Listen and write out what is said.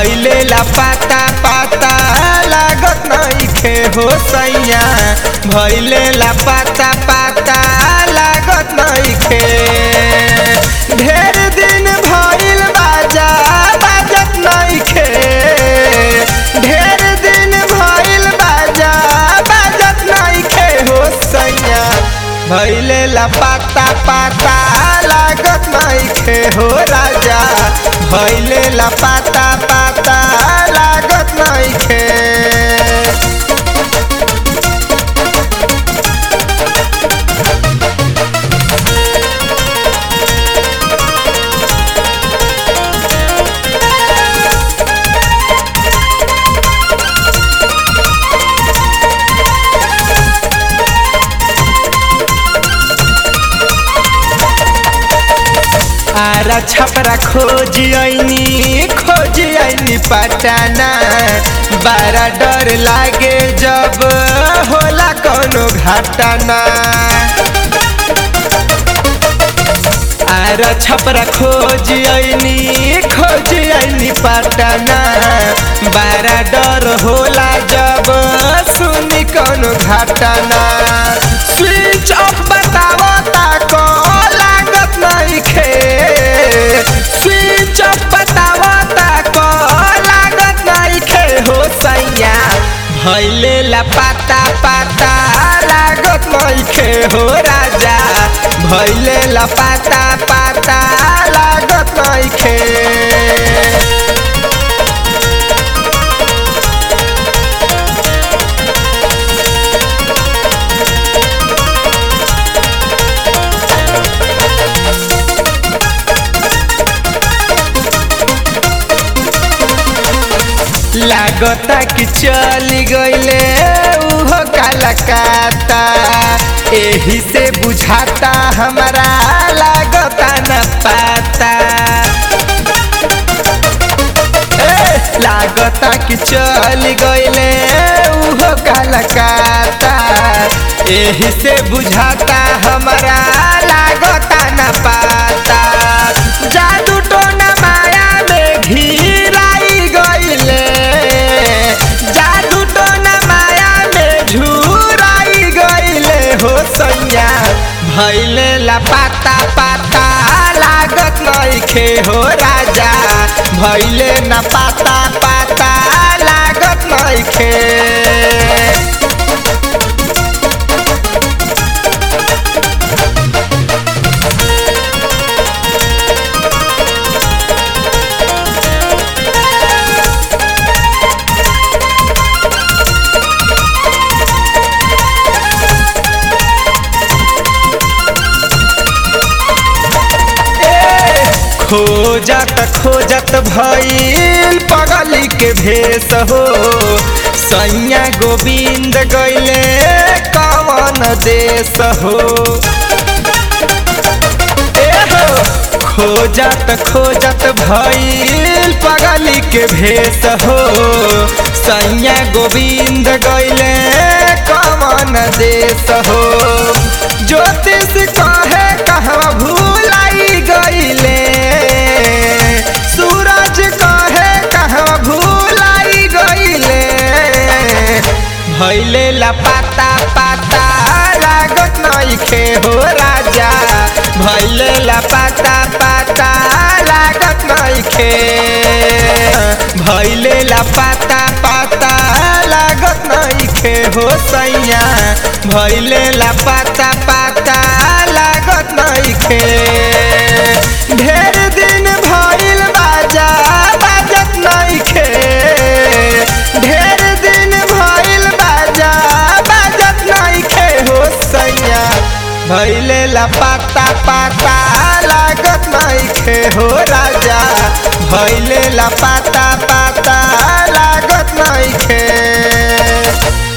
भैले ला पाता पाता लागत नइखे हो सैया भैले ला पाता पाता लागत नइखे ढेर दिन भइल बाजा बाजत नइखे ढेर दिन भइल बाजा बाजत नइखे हो सैया भैले ला पाता पाता लागत नइखे हो राजा भैले ला पाता पाता लागत नइखे आरा छपरा खोज आईनी खोज आईनी पटाना बारा डर लागे जब होला कोनो घाटाना आरा छपरा खोज आईनी खोज आईनी पटाना बारा डर होला जब सुनी कोनो घाटाना स्विच ऑफ बतावो ताको लागत नइखे स्विच ऑफ बतावो ताको लागत नइखे हो सैया भैले ला पाता पाता लागत नइखे हो राजा भैले ला पाता पाता लागत नइखे लागता कि चली गईले उहो कालकाता एही से बुझाता हमारा लागता न पाता ए, लागता कि चली गईले उहो कालकाता एही से बुझाता हमारा लागता न पाता जादू टोना माया में घिराई गईले जादू टोना माया में झुराई गईले हो सैया भैले ला पाता पाता लागत नइखे हो राजा भैले न पाता पाता लागत नइखे खोजत खोजत भइल पगली के भेष हो सैया गोविंद गैले कवन देश हो ए हो खोजत खोजत भइल पगली के भेष हो सैया गोविंद गैले कवन देश हो ज्योतिष कहे कहवा भूलाई गईले सूरज कहे कहवा भूलाई गईले भैले ला पाता पाता लागत नइखे हो राजा भैले ला पाता पाता लागत नइखे भैले ला पाता पाता लागत नइखे हो सैया भैले ला पाता पाता लागत नइखे ढेर दिन भइल बाजा बाजत नइखे ढेर दिन भइल बाजा बाजत नइखे हो सैया भैले ला पाता पाता लागत नइखे हो राजा भैले ला पाता पाता लागत नइखे